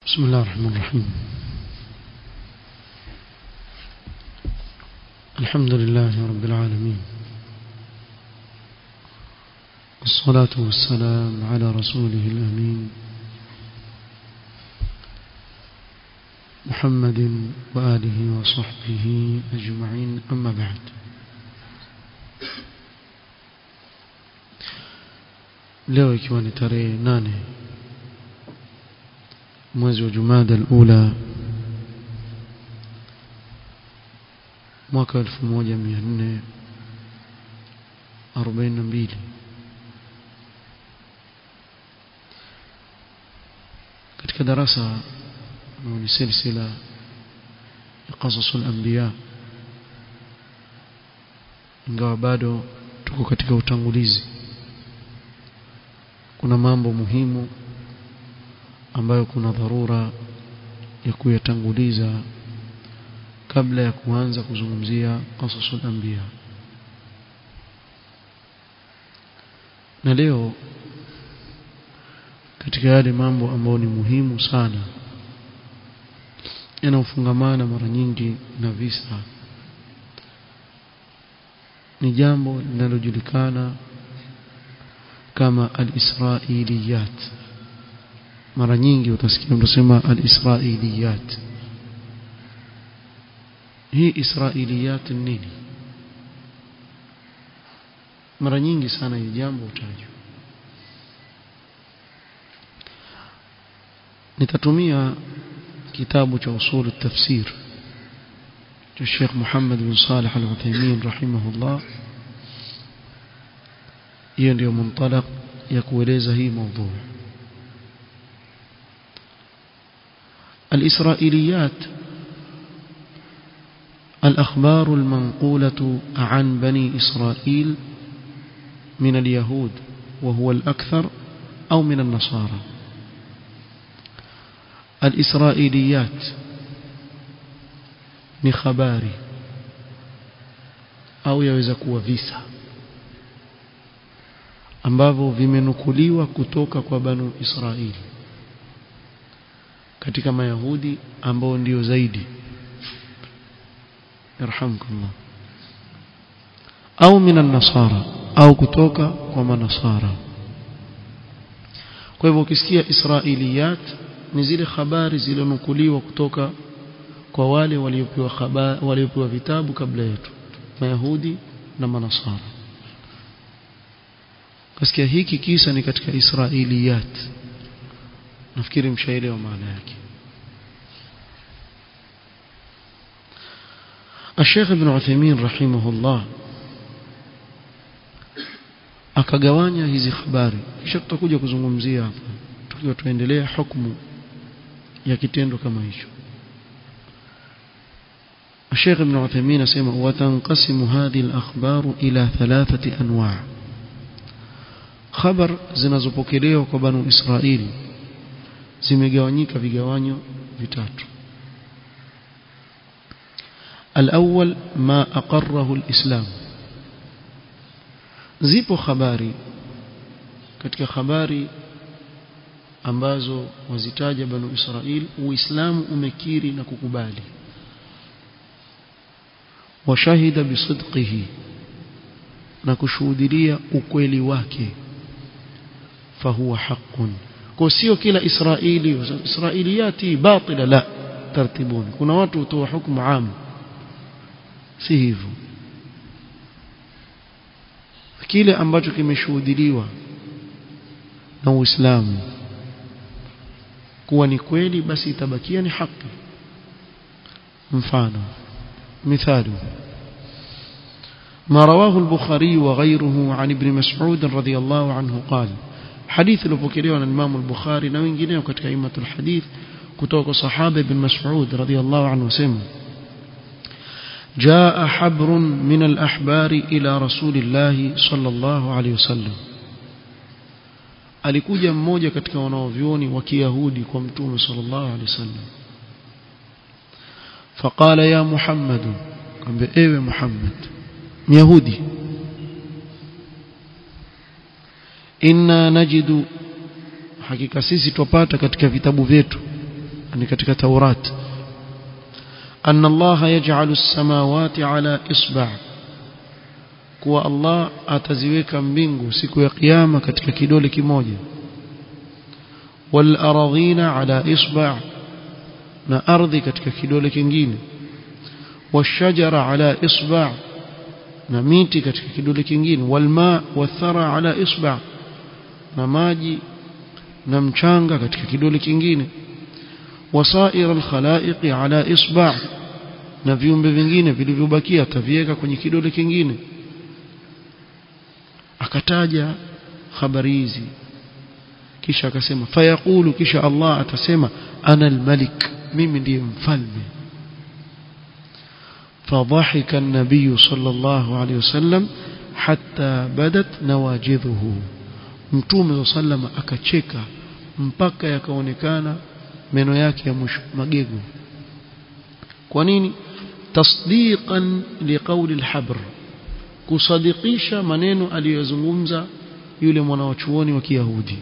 بسم الله الرحمن الرحيم الحمد لله رب العالمين والصلاة والسلام على رسوله الأمين محمد وآله وصحبه أجمعين أما بعد leo ikiwa ni tarehe nane mwezi wa jumada alula mwaka elfu moja mia nne arobaini na mbili katika darasa ambao ni silsila ya qasasu lambiya ingawa bado tuko katika utangulizi kuna mambo muhimu ambayo kuna dharura ya kuyatanguliza kabla ya kuanza kuzungumzia qasasul anbiya na leo katika yale mambo ambayo ni muhimu sana yanayofungamana mara nyingi na visa ni jambo linalojulikana kama al-israiliyat mara nyingi utasikia unasema al-israiliyat hii israiliyat nini mara nyingi sana hili jambo utajwa nitatumia kitabu cha usul at-tafsir cha Sheikh Muhammad bin Salih Al-Uthaymeen rahimahullah hiyo ndio muntalaq ya kueleza hii mada الإسرائيليات الأخبار المنقولة عن بني إسرائيل من اليهود وهو الأكثر أو من النصارى الإسرائيليات ni habari au yaweza kuwa visa ambavyo vimenukuliwa kutoka kwa banu Israili katika mayahudi ambao ndio zaidi yarhamkumullah au minan nasara au kutoka kwa manasara kwa hivyo ukisikia israiliyat ni zile habari zilizonukuliwa kutoka kwa wale waliopewa habari waliopewa vitabu kabla yetu mayahudi na manasara kasikia hiki kisa ni katika israiliyat nafikiri mshaelewa maana yake الشيخ ابن عثيمين رحمه الله akagawanya hizi habari kisha tutakuja kuzungumzia hapa tukiwa tuendelea hukumu ya kitendo kama hicho الشيخ ابن عثيمين اسمع وتنقسم هذه الأخبار إلى ثلاثة أنواع خبر zinazopokelewa kwa banu Israeli zimegawanyika vigawanyo vitatu الأول ما أقره الإسلام zipo habari katika habari ambazo wazitaja banu Israel uislamu umekiri na kukubali washahida bisidqihi na kushuhudia ukweli wake fahuwa haqqun kwa sio kila israeli israiliyati batila la tartibuni kuna watu hutoa hukumu am si hivyo kile ambacho kimeshuhudiliwa na Uislamu kuwa ni kweli basi itabakia ni haki mfano مثال ما رواه البخاري وغيره عن ابن مسعود رضي الله عنه قال حديث لبكري عن الإمام البخاري na wengineo katika aimatul hadith kutoka sahaba ibn Mas'ud radiyallahu anhu sema جاء حبر من الأحبار إلى رسول الله صلى الله عليه وسلم alikuja mmoja katika wanaovyoni wa Kiyahudi kwa Mtume sallallahu alaihi wasallam faqala ya Muhammad kambe ewe Muhammad Myahudi inna najidu hakika sisi tupata katika vitabu vyetu ni katika Taurat أن الله يجعل السماوات على إصبع kuwa Allah ataziweka mbingu siku ya kiyama katika kidole kimoja wal aradhina ala isba' na ardhi katika kidole kingine washajara ala isba' na miti katika kidole kingine wal ma wathara ala isba' na maji na mchanga katika kidole kingine wasair al khalaiq ala isba' na viumbe vingine vilivyobakia ataviweka kwenye kidole kingine akataja habari hizi kisha akasema fayaqulu kisha Allah atasema ana almalik mimi ndiye mfalme فضحك النبي صلى الله عليه وسلم حتى بدت نواجذه mtume sallam akacheka mpaka yakaonekana meno yake ya mwisho magego kwa nini tasdiqan liqawli alhabr kusadikisha maneno aliyozungumza yule mwanachuoni wa Kiyahudi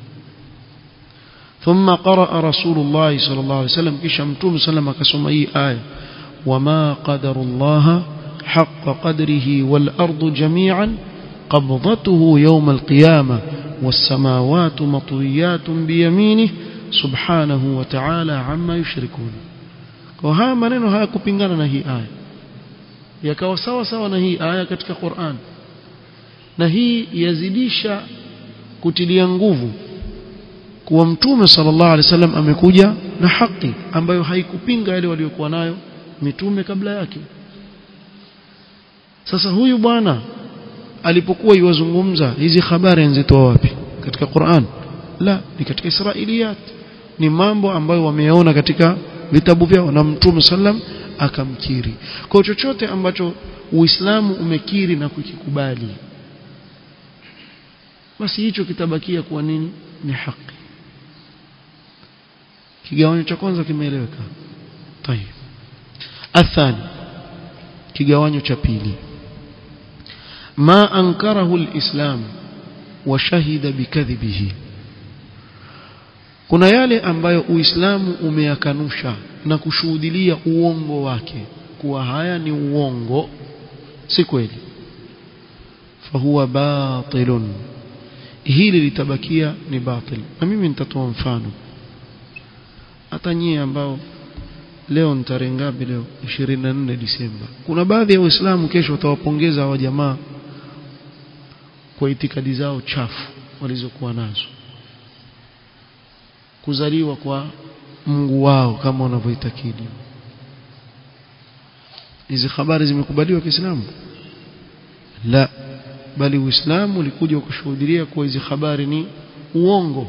ثم قرأ رسول الله صلى الله عليه وسلم kisha mtume sallam akasoma hii aya وما قدر الله حق قدره والأرض جميعا قبضته يوم القيامة والسماوات مطويات بيمينه سبحانه وتعالى عما يشركون وها maneno hayakupingana na hii aya yakawa sawa sawa na hii aya katika Qur'an na hii yazidisha kutilia nguvu kuwa mtume sallallahu alaihi wasallam amekuja na haki ambayo haikupinga yale waliokuwa nayo mitume kabla yake sasa huyu bwana alipokuwa yuwazungumza hizi habari anzitoa wapi katika Qur'an la ni katika Israiliyat ni mambo ambayo wameyaona katika vitabu vyao na mtume sallam akamkiri kwa chochote ambacho Uislamu umekiri na kukikubali basi hicho kitabakia kuwa nini ni haki kigawanyo cha kwanza kimeeleweka tayeb athani kigawanyo cha pili ma ankarahu alislam wa shahida bikadhibihi kuna yale ambayo uislamu umeyakanusha na kushuhudilia uongo wake kuwa haya ni uongo si kweli fahuwa batilun hili litabakia ni batil na mimi nitatoa mfano hata nyie ambao leo ni tarehe ngapi leo 24 Disemba kuna baadhi ya waislamu kesho watawapongeza hawa jamaa kwa itikadi zao chafu walizokuwa nazo kuzaliwa kwa Mungu wao kama wanavyoitakidi hizi habari zimekubaliwa Kiislamu la bali Uislamu ulikuja ukashuhudia kuwa hizi habari ni uongo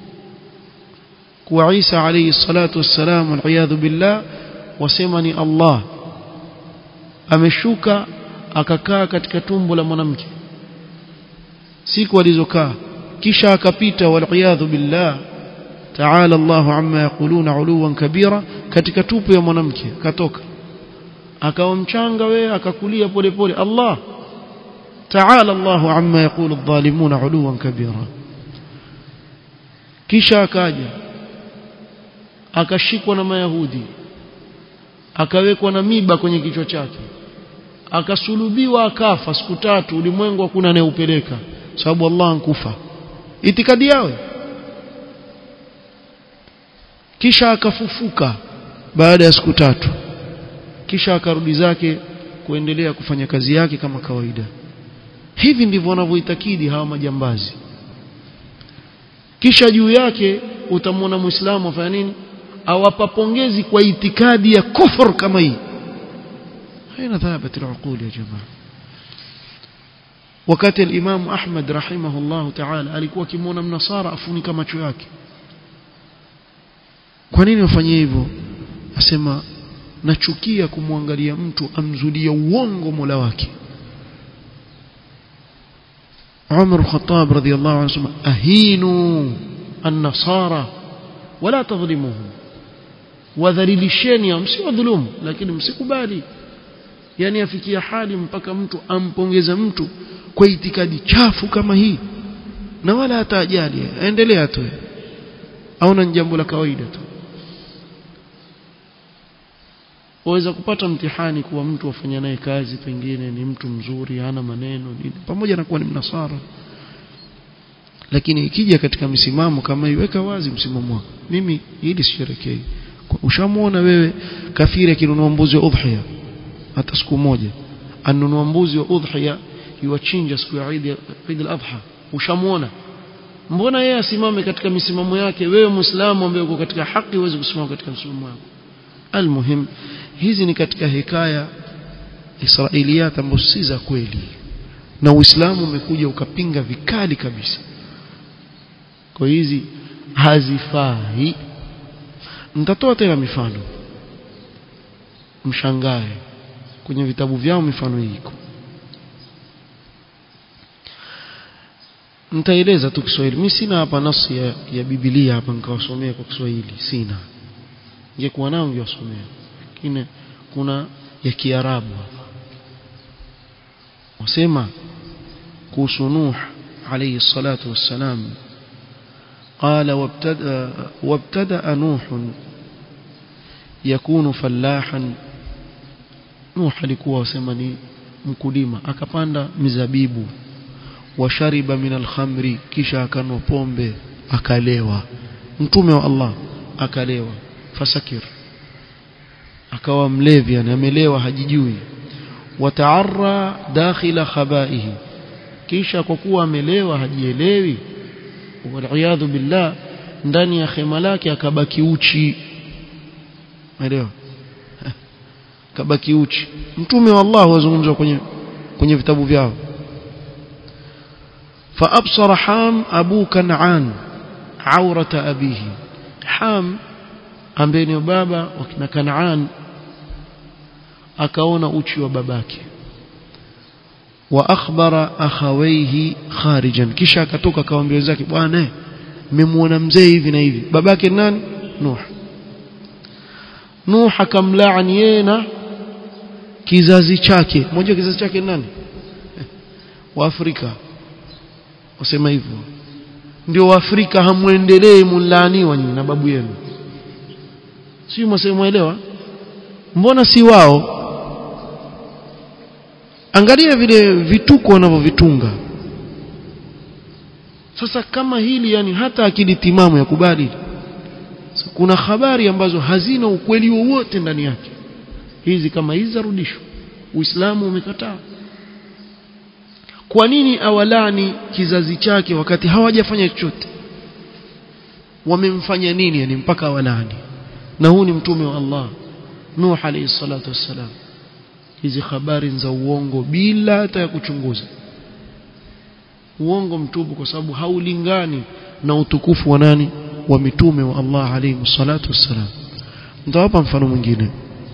kuwa Isa alayhi salatu wassalam waliyadhu billah wasema ni Allah ameshuka akakaa katika tumbo la mwanamke siku alizokaa kisha akapita waliyadhu billah ta'ala Allahu amma yaquluna uluwan kabira katika tupu ya mwanamke katoka akawa mchanga wewe akakulia polepole Allah ta'ala Allahu amma yaqulu adh-dhalimuna uluwan kabira kisha akaja akashikwa na mayahudi akawekwa na miba kwenye kichwa chake akasulubiwa akafa siku tatu ulimwengu hakuna anayeupeleka sababu Allah ankufa itikadi yao kisha akafufuka baada ya siku tatu kisha akarudi zake kuendelea kufanya kazi yake kama kawaida hivi ndivyo wanavyoitakidi hawa majambazi kisha juu yake utamwona muislamu afanya nini awapa pongezi kwa itikadi ya kufur kama hii haina thabat al-uqul ya jamaa wakati al-Imam Ahmad rahimahullah ta'ala alikuwa akimwona mnasara afunika macho yake kwa nini wafanye hivyo asema nachukia kumwangalia mtu amzulia uongo Mola wake Umar Khattab radhiyallahu anhu asema ahinu an-nasara wala tadhlimuhum wadhalilisheni msiwadhulumu lakini msikubali yani afikia hali mpaka mtu ampongeza mtu kwa itikadi chafu kama hii na wala hata ajali aendelea tu aona ni jambo la kawaida tu waweza kupata mtihani kuwa mtu wafanya naye kazi pengine ni mtu mzuri hana maneno nini pamoja na kuwa ni mnasara lakini ikija katika misimamo kama iweka wazi msimamo wako mimi hili sisherekei ushamuona wewe kafiri akinunua mbuzi wa udhiya hata siku moja anunua mbuzi wa udhiya yuwachinja siku ya Eid Eid al-Adha ushamuona mbona yeye asimame katika misimamo yake wewe muislamu ambaye uko katika haki uweze kusimama katika msimamo wako almuhim hizi ni katika hikaya israiliyat ambazo si za kweli na uislamu umekuja ukapinga vikali kabisa kwa hizi hazifai mtatoa tena mifano mshangae kwenye vitabu vyao mifano hii iko nitaeleza tu Kiswahili mimi sina hapa nasi ya, ya Biblia hapa nikawasomea kwa Kiswahili sina ingekuwa nao ningewasomea lakini kuna ya Kiarabu hapa wasema kuhusu Nuh alayhi salatu wassalam قال وابتدأ, وابتدأ نوح يكون فلاحا نوح alikuwa wasema ni mkulima akapanda mizabibu washariba min alkhamri kisha akanwa pombe akalewa mtume wa Allah akalewa fasakir akawa mlevi yani amelewa hajijui wataarra dakhila khabaihi kisha kwa kuwa amelewa hajielewi waliyadhu billah ndani ya hema lake akabaki uchi elewa kabaki uchi mtume wa Allah wazungumzwa kwenye kwenye vitabu vyao فأبصر حام أبو كنعان عورة أبيه حام ambaye ni baba wakina Kanaan akaona uchi wa babake wa akhbara akhawaihi kharijan kisha akatoka akawaambia wenzake bwana mmemwona mzee hivi na hivi babake nani Nuh Nuh akamlaani yeye na kizazi chake mmoja kizazi chake nani wa Afrika wasema hivyo ndio waafrika hamwendelee mulaaniwa nyinyi na babu yenu si mwaelewa mbona si wao angalia vile vituko wanavyovitunga sasa kama hili yani hata akili timamu ya kubali kuna habari ambazo hazina ukweli wowote ndani yake hizi kama hizi zarudishwa uislamu umekataa kwa nini awalani kizazi chake wakati hawajafanya chochote wamemfanya nini yani mpaka awalani na huu ni mtume wa Allah Nuh alayhi salatu wassalam hizi habari za uongo bila hata ya kuchunguza uongo mtupu kwa sababu haulingani na utukufu wa nani wa mitume wa Allah alayhi salatu wassalam nitawapa mfano mwingine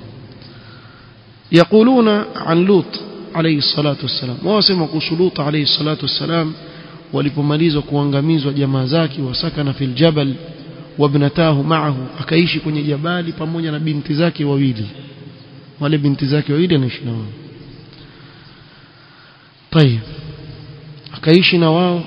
yaquluna an lut alayhi salatu wassalam wao wasema kuhusu lut alayhi salatu wassalam walipomalizwa kuangamizwa jamaa zake wasakana fil jabal wabnatahu ma'ahu akaishi kwenye jabali pamoja na binti zake wawili wale binti zake wawili anaishi na wao طيب akaishi na wao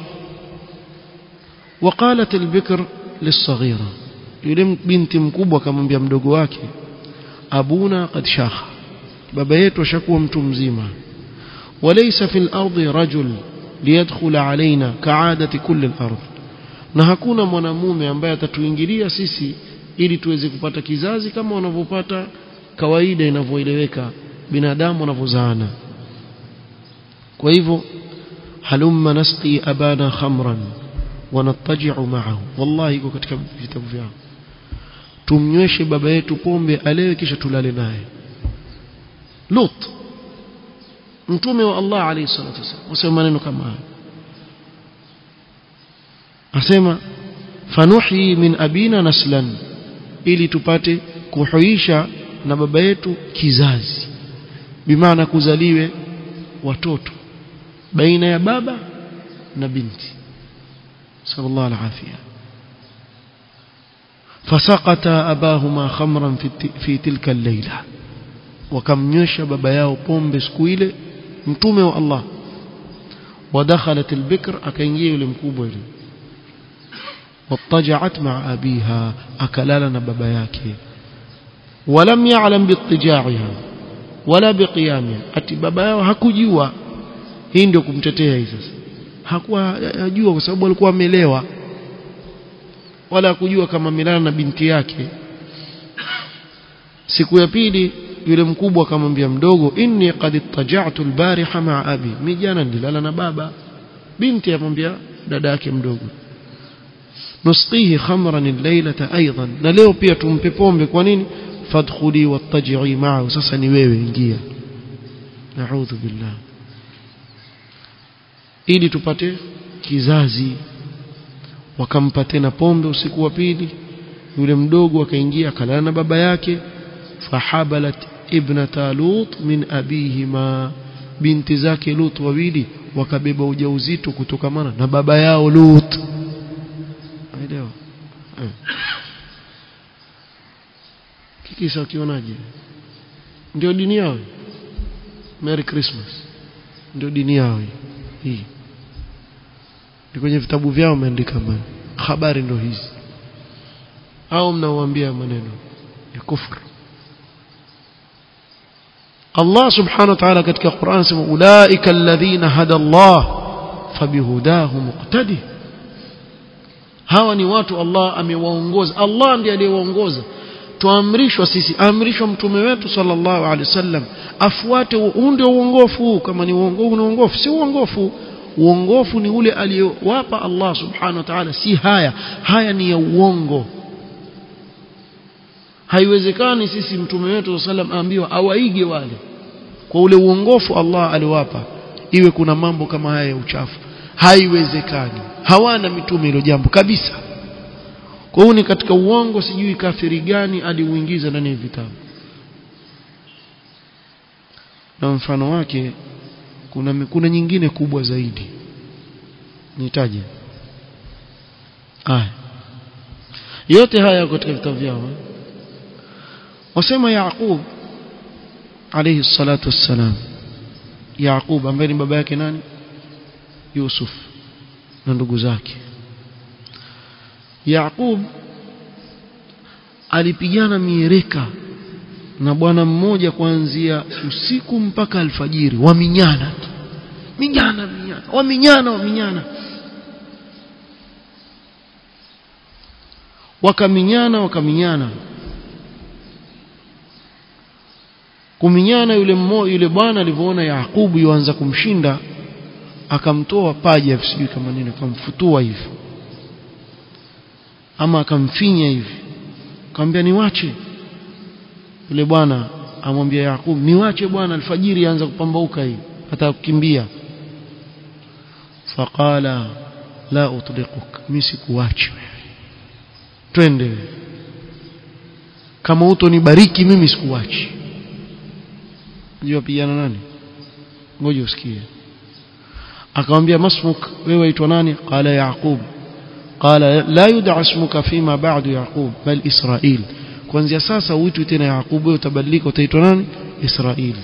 وقالت البكر للصغيرة yule binti mkubwa akamwambia mdogo wake abuna qad shakha baba yetu ashakuwa mtu mzima وليس في الأرض رجل ليدخل علينا كعادة كل الأرض na hakuna mwanamume ambaye atatuingilia sisi ili tuweze kupata kizazi kama wanavyopata kawaida inavyoeleweka binadamu wanavyozaana kwa hivyo halumma nasqi abana khamran wanattaji'u ma'ahu wallahi iko katika vitabu vyao tumnyweshe baba yetu pombe alewe kisha tulale naye Lut mtume wa Allah alayhi salatu wasallam wasema maneno kama haya asema fanuhi min abina naslan ili tupate kuhuisha na baba yetu kizazi bimaana kuzaliwe watoto baina ya baba na binti sallallahu alafia fasaqata abahuma khamran fi, fi tilka al-layla wakamnywesha baba yao pombe siku ile mtume wa Allah ودخلت البكر akaingia yule mkubwa yule watajat ma'a abiha akalala na baba yake ولم يعلم باضطجاعها wala biqiyamiha ati baba yao hakujua hii ndio kumtetea hii sasa hakuwa ajua kwa sababu alikuwa amelewa wala hakujua kama milana na binti yake siku ya pili yule mkubwa akamwambia mdogo inni qad ittaja'tu albariha ma'a abi mimi jana nilala na baba binti amwambia dada yake mdogo nusqihi khamran al-laylata aidan na leo pia tumpe pombe kwa nini fadkhuli wattaji'i ma'ahu sasa ni wewe ingia na'udhu billah ili tupate kizazi wakampa tena pombe usiku wa pili yule mdogo akaingia akalala na baba yake fahabalat ibnata lut min abihima binti zake lut wawili wakabeba ujauzito kutokamana na baba yao lut elewa eh. kikisa ukionaje ndio dini yao merry christmas ndio dini yao hii ni kwenye vitabu vyao wameandika habari ndo hizi au mnaoambia maneno ya kufru Allah subhanahu wa ta'ala katika Qur'an sema ulaika alladhina hada Allah fabihudahu muqtadi hawa ni watu Allah amewaongoza Allah ndiye aliyewaongoza tuamrishwa sisi amrishwa mtume wetu sallallahu alaihi wasallam afuate huu ndio uongofu kama ni uongofu ni uongofu si uongofu uongofu ni ule aliyowapa Allah subhanahu wa ta'ala si haya haya ni ya uongo haiwezekani sisi mtume wetu sallam aambiwa awaige wale kwa ule uongofu Allah aliwapa iwe kuna mambo kama haya ya uchafu haiwezekani hawana mitume hilo jambo kabisa kwa hiyo ni katika uongo sijui kafiri gani aliuingiza ndani ya vitabu na mfano wake kuna kuna nyingine kubwa zaidi nitaje aya yote haya katika vitabu vyao wasema Yaqub alayhi salatu wassalam Yaqub ambaye ni baba yake nani Yusuf na ndugu zake Yaqub alipigana miereka na bwana mmoja kuanzia usiku mpaka alfajiri waminyana minyana minyana waminyana waminyana wakaminyana wakaminyana kuminyana yule mmoja yule bwana alivyoona Yakubu yuanza kumshinda akamtoa paja sijui kama nini akamfutua hivi ama akamfinya hivi akamwambia niwache yule bwana amwambia Yakubu niwache bwana alfajiri anza kupambauka hii hata kukimbia faqala la utliquk mimi sikuachi wewe twende kama utonibariki mimi sikuachi unajua pigana nani ngoja usikie akamwambia masmuk wewe waitwa nani qala yaqub qala la yud'a ismuka fima ba'du yaqub bal israil kuanzia sasa uitwe tena yaqub wewe utabadilika utaitwa nani israil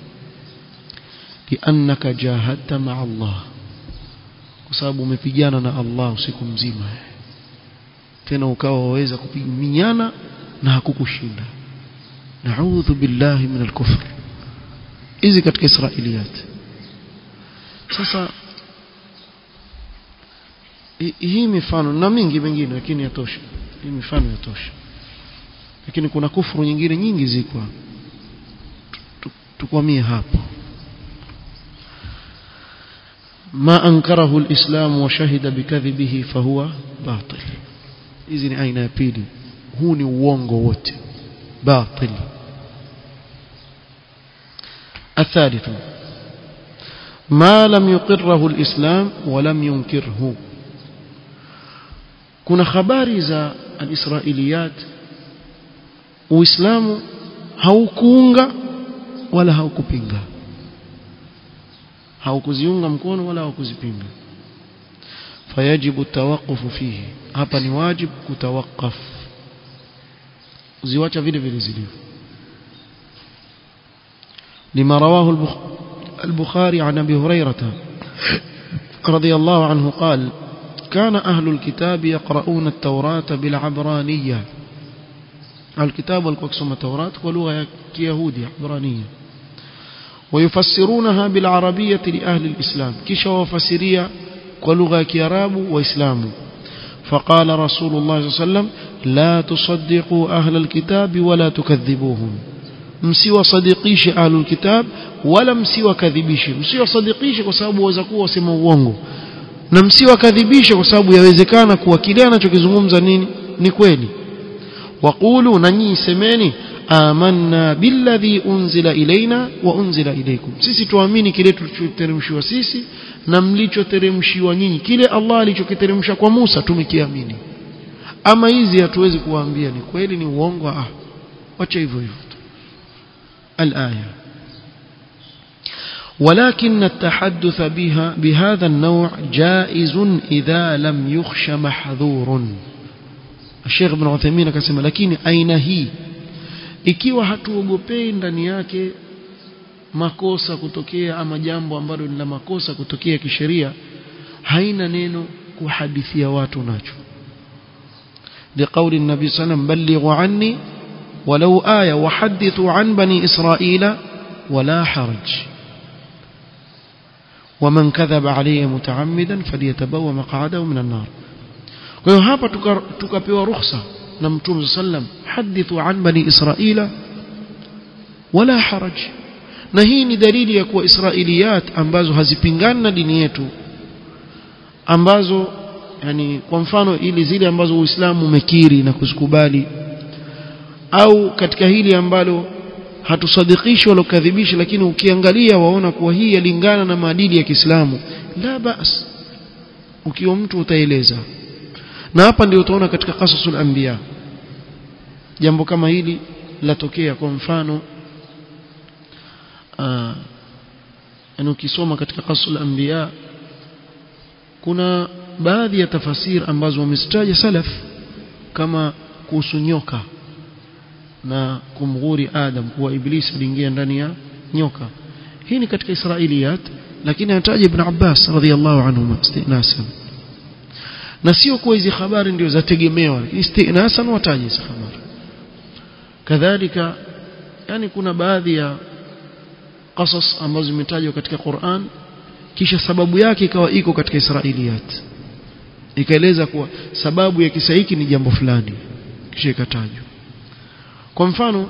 liannaka jahadta ma'a allah kwa sababu umepigana na allah usiku mzima tena ukawa waweza kupigana na hakukushinda na'udhu billahi min al-kufr hizi katika israiliyat sasa hii mifano na mingi mingine lakini yatosha hii mifano yatosha lakini kuna kufuru nyingine nyingi ziko tukwamie hapo ما أنكره الإسلام وشهد بكذبه فهو باطل hizi ni aina ya pili huu ni uongo wote batil الثالث ما لم يقره الإسلام ولم ينكره kuna habari za alisrailiyat uislamu haukuunga wala haukupinga haukuziunga mkono wala haukuzipinga fayajibu tawaqufu fihi hapa ni wajibu kutawakaf uziwacha vile vile zilivyo لما رواه البخاري عن ابي هريره رضي الله عنه قال كان اهل الكتاب يقرؤون التوراة بالعبرانيه alkitabu walikuwa wakisoma Taurat kwa lugha ya Kiyahudi Ibrania ويفسرونها بالعربية لأهل الإسلام كيشا وفسرية ولغة كيراب وإسلام فقال رسول الله صلى الله عليه وسلم لا تصدقوا أهل الكتاب ولا تكذبوهم msiwa sadiqishi ahlul kitab wala msiwa kadhibishe msiwa sadiqishi kwa sababu waweza kuwa wasema uongo na msiwa kadhibishe kwa sababu yawezekana kuwa kile anachokizungumza nini ni kweli waqulu na nyinyi semeni amanna billadhi unzila ilaina wa unzila ilaykum sisi tuamini kile tulichoteremshiwa sisi na mlichoteremshiwa nyinyi kile Allah alichokiteremsha kwa Musa tumekiamini ama hizi hatuwezi kuwaambia ni kweli ni uongo ah wacha hivyo hivyo الآية ولكن التحدث بها بهذا النوع جائز إذا لم يخش محذور الشيخ ابن عثيمين akasema lakini aina hii ikiwa hatuogopei ndani yake makosa kutokea ama jambo ambalo ni la makosa kutokea kisheria haina neno kuhadithia watu nacho لقول النبي صلى الله عليه وسلم بلغوا عني ولو آية وحدثوا عن بني إسرائيل ولا حرج ومن كذب علي متعمدا فليتبوى مقعده من النار kwa hiyo hapa tukapewa ruhusa na mtume sallam hadithu an bani israila wala haraj na hii ni dalili ya kuwa israiliyat ambazo hazipingani na dini yetu ambazo yani kwa mfano ili zile ambazo uislamu umekiri na kuzikubali au katika hili ambalo hatusadikishi wala kukadhibisha lakini ukiangalia waona kuwa hii yalingana na maadili ya Kiislamu la bas ukiwa mtu utaeleza na hapa ndio utaona katika qasasul anbiya jambo kama hili latokea kwa mfano yani ukisoma katika qasasul anbiya kuna baadhi ya tafasir ambazo wamezitaja salaf kama kuhusu nyoka na kumghuri Adam kuwa Iblis aliingia ndani ya nyoka hii ni katika Israiliyat lakini anataja Ibn Abbas radhiallahu anhuma istinasan na sio kuwa hizi habari ndio zategemewa istinasan wataja hizi habari kadhalika yani kuna baadhi ya qasas ambazo zimetajwa katika Qur'an kisha sababu yake ikawa iko katika Israiliyat ikaeleza kuwa sababu ya kisa hiki ni jambo fulani kisha ikatajwa kwa mfano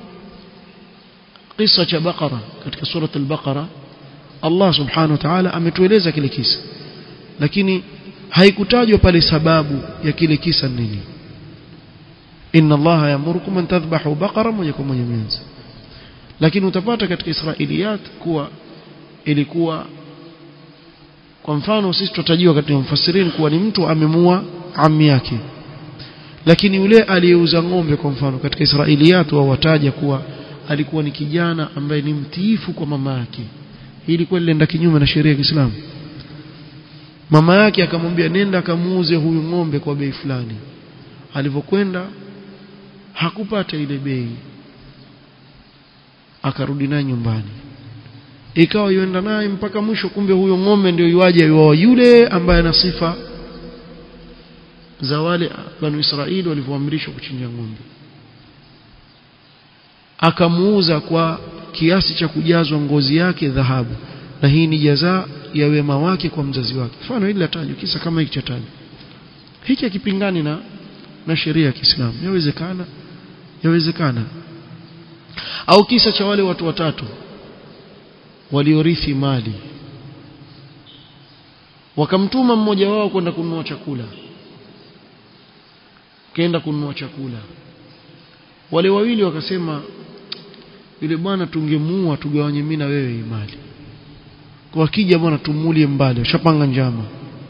kisa cha Baqara katika surat al-Baqara Allah subhanahu wa ta'ala ametueleza kile kisa lakini haikutajwa pale sababu ya kile kisa nini inna Allah yamurukum an tadhbahu baqara moja kwa moja mianzo lakini utapata katika Israiliyat kuwa ilikuwa kwa mfano sisi tutajiwa katika mfasirini kuwa ni mtu amemua ammi yake lakini yule aliyeuza ng'ombe kwa mfano katika Israiliyat wao wataja kuwa alikuwa ni kijana ambaye ni mtiifu kwa mama yake hii ilikuwa ilienda kinyume na sheria ya Kiislamu mama yake akamwambia nenda akamuuze huyu ng'ombe kwa bei fulani alivyokwenda hakupata ile bei akarudi naye nyumbani ikawa yuenda naye mpaka mwisho kumbe huyo ng'ombe ndio yuaje yuwa yule ambaye ana sifa za wale banu Israeli walivyoamrishwa kuchinja ng'ombe akamuuza kwa kiasi cha kujazwa ngozi yake dhahabu na hii ni jaza ya wema wake kwa mzazi wake mfano hili latajwa kisa kama hiki cha tajwa hiki hakipingani na na sheria ya Kiislamu yawezekana yawezekana au kisa cha wale watu watatu waliorithi mali wakamtuma mmoja wao kwenda kununua chakula kaenda kununua chakula wale wawili wakasema yule bwana tungemuua tugawanye mimi na wewe hii mali kwa akija bwana tumulie mbali washapanga njama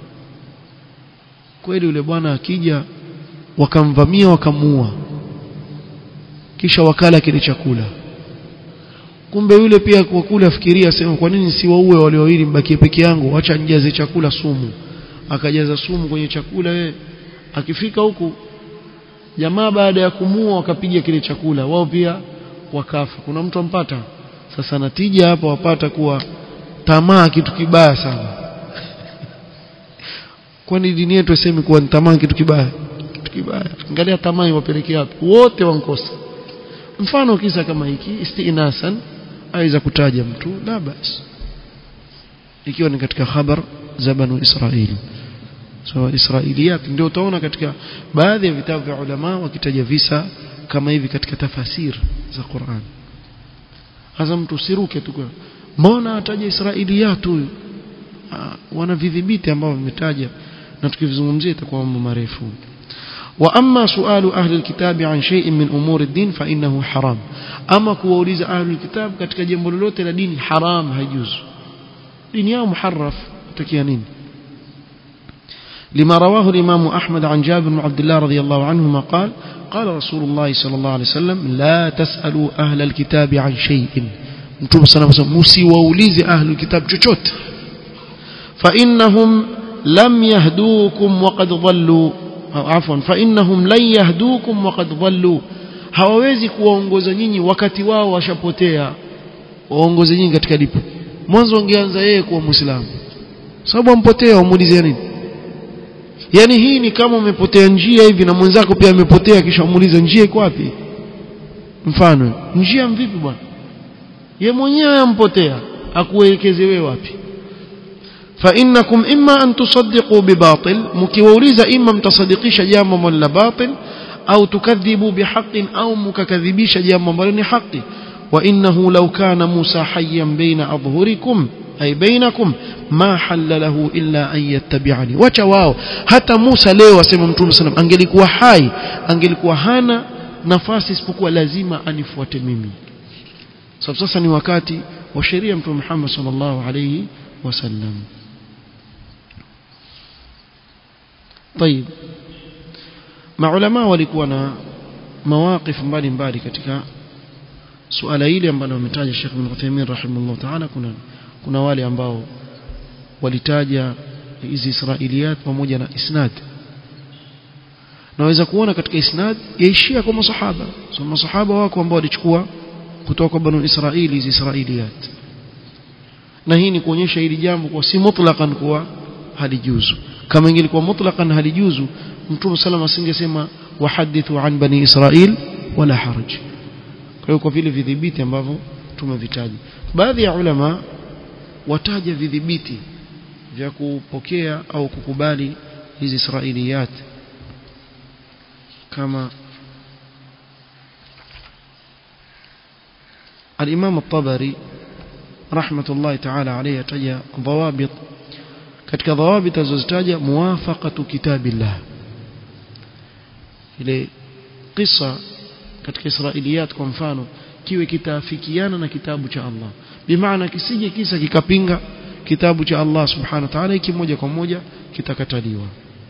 kweli yule bwana akija wakamvamia wakamuua kisha wakala kile chakula kumbe yule pia kwa kule afikiria sema kwa nini siwaue wale wawili mbakie peke yangu acha nijaze chakula sumu akajaza sumu kwenye chakula yeye akifika huku jamaa baada ya kumua wakapiga kile chakula wao pia wakafa kuna mtu ampata sasa natija hapa wapata kuwa tamaa kitu kibaya sana kwani dini yetu isemi kuwa tamaa kitu kibaya kitu kitu kibaya angalia tamaa wapelekea wapi wote wankosa mfano kisa kama hiki istinasan aweza kutaja mtu la basi ikiwa ni katika khabar za banu israeli so israiliyat ndio utaona katika baadhi ya vitabu vya ulama wakitaja visa kama hivi katika tafasir za Qur'an hasa mtu siruke tu mbona ataja israiliyat huyu wana vidhibiti ambao vimetaja na tukivizungumzia itakuwa mambo marefu واما سؤال اهل الكتاب عن شيء من امور الدين فانه حرام اما kuwauliza ahli alkitab katika jambo lolote la dini haram haijuzu dini yao muharraf utakia nini لما رواه الإمام أحمد عن جابر بن عبد الله رضي الله عنهما قال قال رسول الله صلى الله عليه وسلم لا تسألوا أهل الكتاب عن شيء نتوب صلى الله عليه وسلم مسيووليز أهل الكتاب جوجوت فإنهم لم يهدوكم وقد ضلوا أو عفوا فإنهم لن يهدوكم وقد ضلوا hawawezi kuwaongoza nyinyi wakati wao washapotea waongoze nyinyi katika lipo mwanzo ungeanza yeye kuwa muislamu sababu ampotea umuulize nini yani hii ni kama umepotea njia hivi na mwenzako pia amepotea kisha umuulize njia iko wapi mfano njia mvipi bwana ye mwenyewe ampotea akuelekeze wewe wapi فإنكم إما أن تصدقوا بباطل مكيوليز إما متصدقيش جامع ولا باطل أو تكذبوا بحق أو مككذبيش جامع ولا حق وإنه لو كان موسى حيا بين أظهركم أي بينكم ما حل له إلا أن يتبعني وشواو حتى موسى leo asema mtume sallam angelikuwa hai angelikuwa hana nafasi isipokuwa lazima anifuate mimi sababu sasa ni wakati wa sheria mtume Muhammad sallallahu alayhi wasallam طيب maulama walikuwa na mawaqif mbalimbali katika suala hili ambalo ametaja Sheikh Ibn Uthaymeen rahimahullah ta'ala kuna kuna wale ambao walitaja hizi Israiliyat pamoja na isnad naweza kuona katika isnad yaishia kwa masahaba so masahaba wako ambao walichukua kutoka kwa banu Israili hizi Israiliyat na hii ni kuonyesha hili jambo kwa si mutlaqan kuwa halijuzu kama ingelikuwa mutlaqan halijuzu mtume sallam asingesema wahadithu an bani Israil wala haraj kwa hiyo kwa vile vidhibiti ambavyo tumevitaja baadhi ya ulama wataja vidhibiti vya kupokea au kukubali hizi israiliyat kama الإمام الطبري رحمة الله تعالى عليه تجا ضوابط katika dhawabit azozitaja muwafaqatu kitabillah ile kisa katika israiliyat kwa mfano kiwe kitaafikiana na kitabu cha Allah bimaana kisije kisa kikapinga kitabu cha Allah subhanahu wa ta'ala iki moja kwa moja kitakataliwa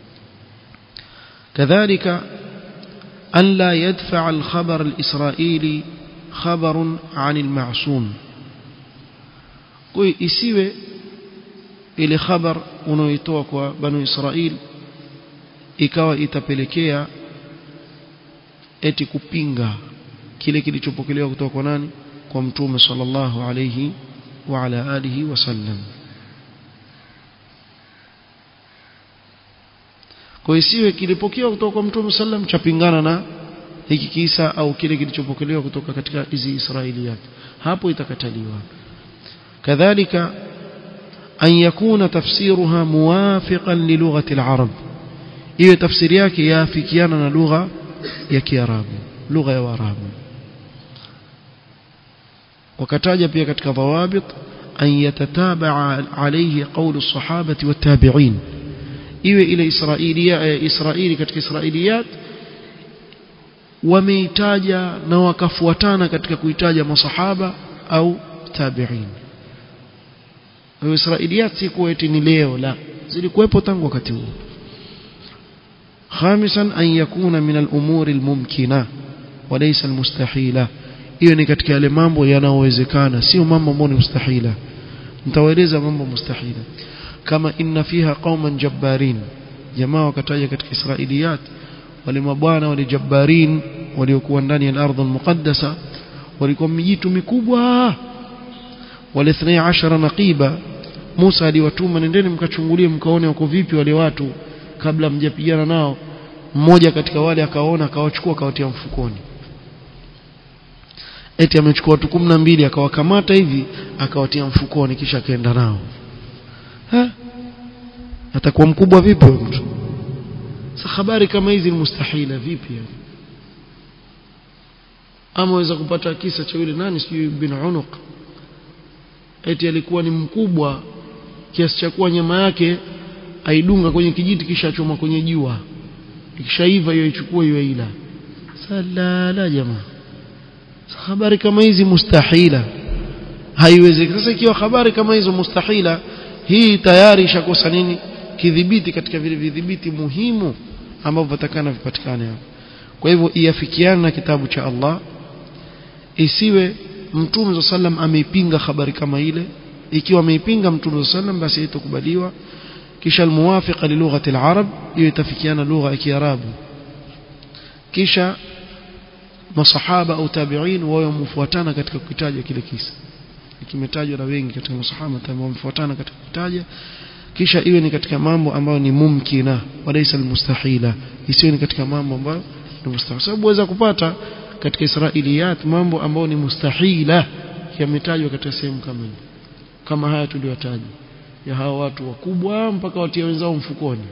kadhalika an la yadfa al-khabar al-israili khabarun 'an al-ma'sum kwa isiwe ile khabar unaoitoa kwa banu Israil ikawa itapelekea eti kupinga kile kilichopokelewa kutoka kwa nani kwa mtume sallallahu alayhi wa ala alihi wasallam kwa isiwe kilipokewa kutoka kwa mtume sallam chapingana na hiki kisa au kile kilichopokelewa kutoka katika hizi Israiliyat hapo itakataliwa kadhalika أن يكون تفسيرها موافقا للغة العرب إيه تفسير yake yafikiana na lugha ya Kiarabu lugha ya Waarabu wakataja pia katika dhawabit an yatatabaa alayhi qawlu as-sahabati wat-tabi'in iwe ile israilia israili katika israiliyat wameitaja na wakafuatana katika kuitaja masahaba au tabi'in Israiliyat si kuwa eti ni leo la zilikuwepo tangu wakati huo خامسا أن يكون من الأمور الممكنة وليس المستحيلة hiyo ni katika yale mambo yanayowezekana sio mambo ambayo ni mustahila nitawaeleza mambo mustahila kama inna fiha qauman jabbarin jamaa wakataja katika israiliyat wale mabwana wale jabbarin waliokuwa ndani ya ardhi muqaddasa walikuwa mijitu mikubwa wale 12 naqiba Musa aliwatuma nendeni mkachungulie mkaone wako vipi wale watu kabla mjapigana nao mmoja katika wale akaona akawachukua akawatia mfukoni eti amechukua watu kumi na mbili akawakamata hivi akawatia mfukoni kisha akaenda nao ha? atakuwa mkubwa vipi huyo mtu sasa habari kama hizi ni mustahila vipi yani ama waweza kupata kisa cha yule nani sijui bin unuq eti alikuwa ni mkubwa kiasi cha kuwa nyama yake aidunga kwenye kijiti kisha achoma kwenye jua ikishaiva hiyo ichukue hiyo ila salala jamaa habari kama hizi mustahila haiwezekani sasa ikiwa habari kama hizo mustahila hii tayari ishakosa nini kidhibiti katika vile vidhibiti muhimu ambavyo vitakana vipatikane hapo kwa hivyo iafikiane na kitabu cha Allah isiwe mtume sallam ameipinga habari kama ile ikiwa ameipinga mtume sallam basi haitakubaliwa kisha almuwafiqa li lughati alarab hiyo itafikiana lugha ya kiarabu kisha masahaba au tabi'in wao wamfuatana katika kukitaja kile kisa kimetajwa na wengi katika masahaba ambao wamfuatana katika kutaja kisha iwe ni katika mambo ambayo ni mumkina walaysa almustahila isiwe ni katika mambo ambayo ni mustahil sababu waweza kupata katika israiliyat mambo ambayo ni mustahila yametajwa katika sehemu kama hii kama haya tuliyotaja ya hawa watu wakubwa mpaka watia wenzao mfukoni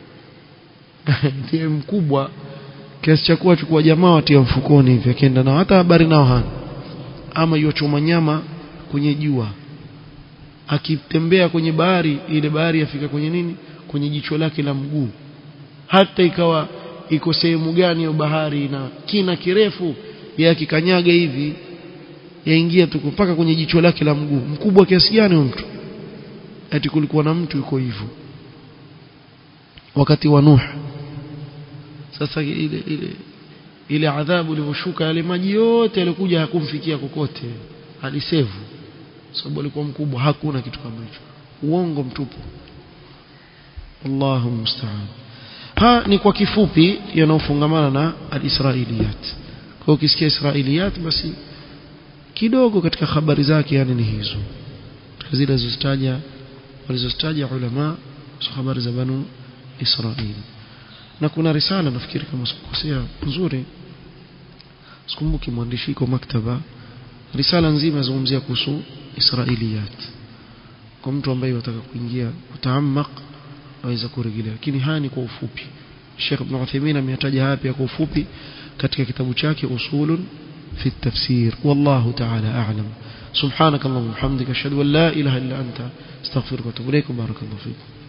ndiye mkubwa kiasi cha kuwa chukua jamaa watia mfukoni hivi akienda nao hata habari nao hana ama yochoma nyama kwenye jua akitembea kwenye bahari ile bahari yafika kwenye nini kwenye jicho lake la mguu hata ikawa iko sehemu gani ya bahari na kina kirefu ya akikanyaga hivi yaingia tu mpaka kwenye jicho lake la mguu mkubwa kiasi gani mtu ati kulikuwa na mtu yuko hivyo wakati wa Nuh sasa ile ile ile adhabu ilivyoshuka yale maji yote yalikuja hakumfikia kokote alisevu sababu alikuwa mkubwa hakuna kitu kama hicho uongo mtupu Allahu musta'an ha ni kwa kifupi yanaofungamana na alisrailiyat kwa ukisikia israiliyat basi kidogo katika habari zake yani ni hizo zile zilizotaja walizotaja ulama habari za banu Israili na kuna risala nafikiri kama sikukosea nzuri sikumbuki mwandishi iko maktaba risala nzima yazungumzia kuhusu israiliyat kwa mtu ambaye anataka kuingia kutaamak aweza kurejelea lakini haya ni kwa ufupi Sheikh Ibn Uthaymeen ametaja haya pia kwa ufupi katika kitabu chake usulun fi tafsir wallahu ta'ala a'lam سبحانك اللهم وبحمدك اشهد ان لا اله الا انت استغفرك واتوب اليك بارك الله فيك